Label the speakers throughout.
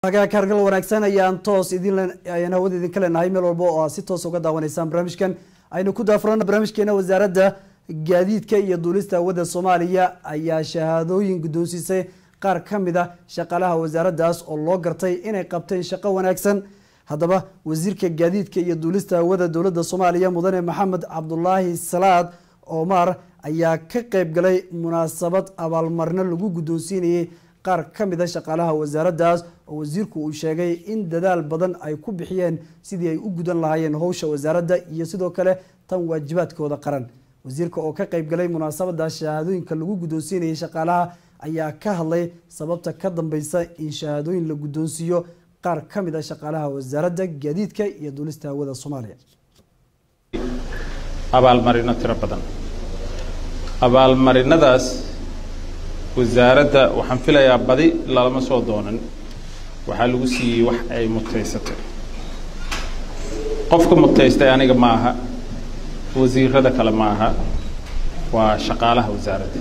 Speaker 1: kaargal wanaagsan ayaan toos idin ayaan hawada idinka leenahay meel walba oo aad si toos uga daawanaysaan barnaamijkan aynu ku daafurana barnaamijkeena wasaaradda gaadiidka iyo duulista hawada soomaaliya ayaa shahaadooyin guddoonsiisay qaar ka mid a shaqaalaha wasaaraddaas oo loo gartay inay qabteen shaqo wanaagsan haddaba wasiirka gaadiidka iyo duulista hawada dowladda soomaaliya mudane maxamed cabdulaahi salaad omar ayaa ka qeyb galay munaasabad abaalmarino lagu guddoonsiinayay qaar ka mid a shaqaalaha wasaaraddaas oo wasiirku uu sheegay in dadaal badan ay ku bixiyeen sidii ay u gudan lahaayeen howsha wasaaradda iyo sidoo kale tan waajibaadkooda qaran wasiirka oo ka qeyb galay munaasabada shahaadooyinka lagu guddoonsiinayay shaqaalaha ayaa ka hadlay sababta ka dambeysa in shahaadooyin la guddoonsiiyo qaar ka mid a shaqaalaha wasaaradda gaadiidka iyo duulista hawada soomaaliya
Speaker 2: abaalmarino tiro badan abaalmarinadaas wasaaradda waxaan filayaa badi lalama soo doonan waxaa lagu siiyey wax ay mutaysatay qofka mutaystay aniga ma aha wasiirada kale ma aha waa shaqaalaha wasaaradda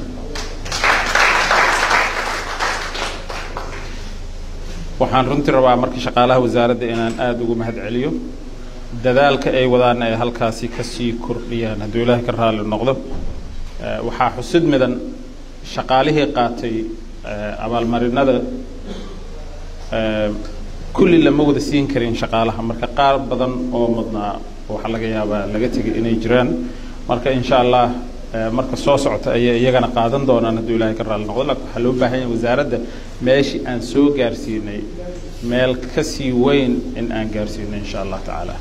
Speaker 2: waxaan runtii rabaa marka shaqaalaha wasaaradda inaan aada ugu mahad celiyo dadaalka ay wadaana ay halkaasi kasii kordhiyaan hadduu ilaahay ka raalli noqdo waxaa xusid midan shaqaalihii qaatay abaalmarinada kulli lama wada siin karin shaqaalaha marka qaar badan oo mudnaa waxaa laga yaabaa laga tegay inay jiraan marka insha allah marka soo socota ayay iyagana qaadan doonaan hadduu ilaahay ka raalli noqdo laakiin waxaa loo baahan yahay wasaaradda meeshii aan soo gaarsiinay meel kasii weyn in aan gaarsiino insha allah tacaala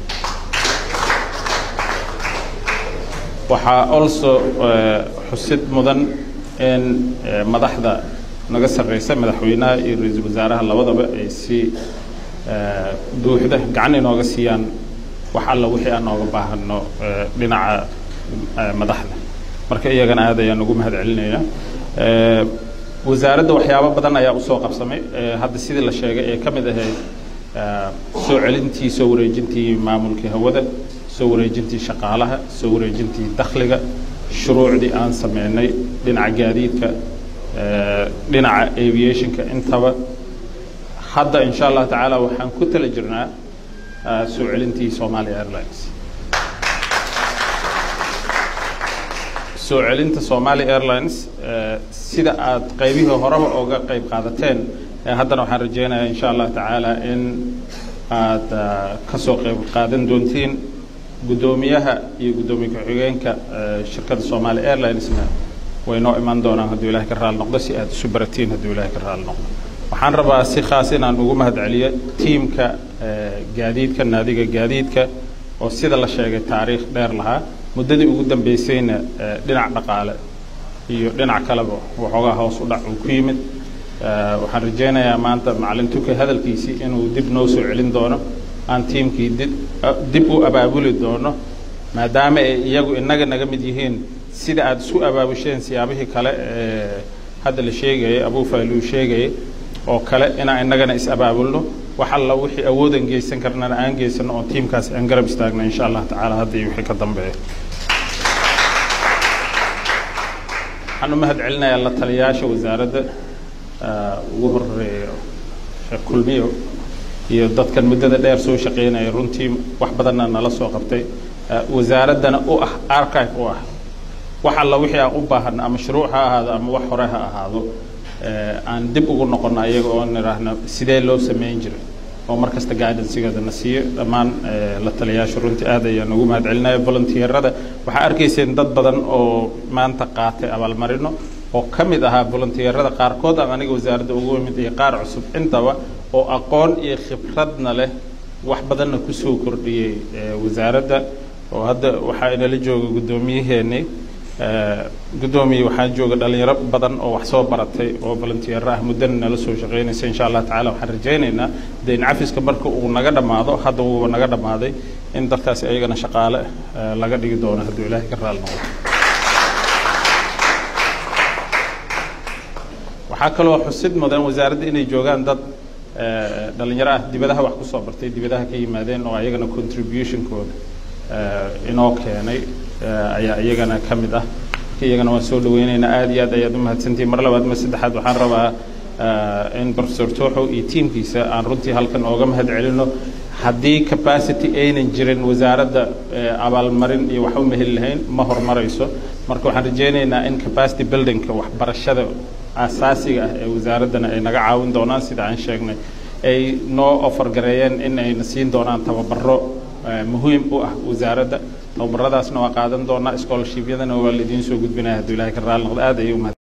Speaker 2: waxaa also xusid mudan in madaxda naga sarreysa madaxweynaha iyo ra-iisul wasaaraha labadaba ay si buuxda gacan inooga siiyaan wax alla wixii aan nooga baahano dhinaca madaxda marka iyagana aad ayaan ugu mahad celinaynaa wasaaradda waxyaabo badan ayaa usoo qabsamay hadda sidii la sheegay ee ka mid ahayd soo celintii soo wareejintii maamulkii hawada soo wareejintii shaqaalaha soo wareejintii dakhliga shuruucdii aan sameynay dhinaca gaadiidka dhinaca aviationka intaba hadda insha allah tacaala waxaan ku tala jirnaa soo celintii somalia airlines soo celinta somalia airlines sida aad qaybihii horeba oga qayb qaadateen haddana waxaan rajeynayaa insha allah tacaala in aad kasoo qayb qaadan doontiin guddoomiyaha iyo guddoomiye ku-xigeenka shirkadda somalia airlinesna way noo iman doonaan hadduu ilahay ka raali noqdo si aad isu baratiin hadduu ilahay ka raali noqdo waxaan rabaa si khaas inaan ugu mahad celiyo tiimka gaadiidka naadiga gaadiidka oo sida la sheegay taariikh dheer lahaa muddadii ugu dambeysayna dhinac dhaqaale iyo dhinac kaleba waxoogaa hoos u dhac uu ku yimid waxaan rajeynayaa maanta macalin tuke hadalkiisii inuu dib noo soo celin doono aan tiimkii dib dib u abaabuli doono maadaama ay iyagu inaga naga mid yihiin sida aada isku abaabusheen siyaabihii kale ee hadda la sheegayay abuufaaluu sheegayay oo kale inaan inagana is abaabulno wax alla wixii awoodan geysan karnana aan geysano oo tiimkaas aan garab istaagno insha allah tacaala hadda iyo wixii ka dambeeya waxaan u mahad celinayaa la taliyaasha wasaaradda ugu horeeya sheekh kulmiyo iyo dadkan muddada dheer soo shaqeynaya runtii wax badanna nala soo qabtay wasaaraddana u ah archive u ah wax alla wixii aan u baahano ama shuruuc ha ahaado ama wax hore ha ahaado aan dib ugu noqono ayaga oo nidhaahno sidee loo sameyn jiray oo mar kasta guidancegeeda na siiyo dhammaan la taliyaasha runtii aad ayaan ugu mahad celinaya volunteerada waxaa arkayseen dad badan oo maanta qaatay abaalmarino oo ka mid ahaa volunteerada qaarkood ama aniga wasaaradda ugu imid iyo qaar cusub intaba oo aqoon iyo khibradna leh wax badanna kusoo kordhiyey wasaaradda oo hadda waxaa inala jooga guddoomiyaheeni guddoomiye waxaa jooga dhalinyaro badan oo wax soo baratay oo volunteer ah muddana nala soo shaqeynaysa insha allah tacala waxaan rajaynaynaa dee in cafiska marka uu naga dhammaado hadda wuuba naga dhammaaday in dadkaasi ayagana shaqaale laga dhigi doono hadduu ilaahay ka raali noqdo waxaa kaloo xusid mudan wasaaradda inay joogaan dad dhalinyaro ah dibadaha wax kusoo bartay dibadaha ka yimaadeen oo ayagana contributionkooda inoo keenay ayaa iyagana ka mid ah iyagana waan soo dhaweyneynaa aad iyo aad ayaad umahadsantihin mar labaad ma saddexaad waxaan rabaa in professor tooxow iyo tiimkiisa aan runtii halkan ooga mahad celino haddii capacity aynan jirin wasaaradda abaalmarin iyo wax u meheli lahayn ma horumarayso marka waxaan rajaynaynaa in capacity buildingka waxbarashada asaasiga ah ee wasaaraddana ay naga caawin doonaan sida aan sheegnay ay noo ofargareeyeen in ayna siin doonaan tababaro muhiim u ah wasaaradda tababaradaasna waa qaadan doonaa scholarshipyadana waa la idiin soo gudbinaya hadduu ilahay ka raali noqdo aad ayay umahad